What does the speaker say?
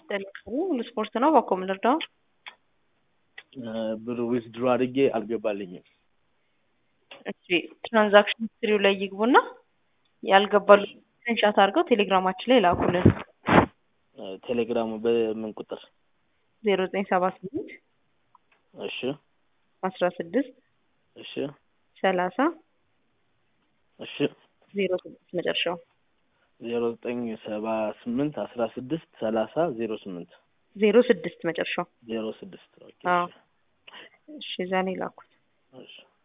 ጠልቅሙ ስፖርት ነው ባኮ ምልርዳው ብር ዊዝድሮ አድርጌ አልገባልኝም። እሺ ትራንዛክሽን ሂስትሪው ላይ ይግቡና ያልገባሉ ስክሪንሻት አድርገው ቴሌግራማችን ላይ ላኩልን። ቴሌግራሙ በምን ቁጥር? ዜሮ ዘጠኝ ሰባ ስምንት እሺ አስራ ስድስት እሺ ሰላሳ እሺ ዜሮ ስድስት መጨረሻው ዜሮ ዘጠኝ ሰባ ስምንት አስራ ስድስት ሰላሳ ዜሮ ስምንት ዜሮ ስድስት መጨረሻው ዜሮ ስድስት ኦኬ አዎ እሺ እዛ ነው የላኩት። እሺ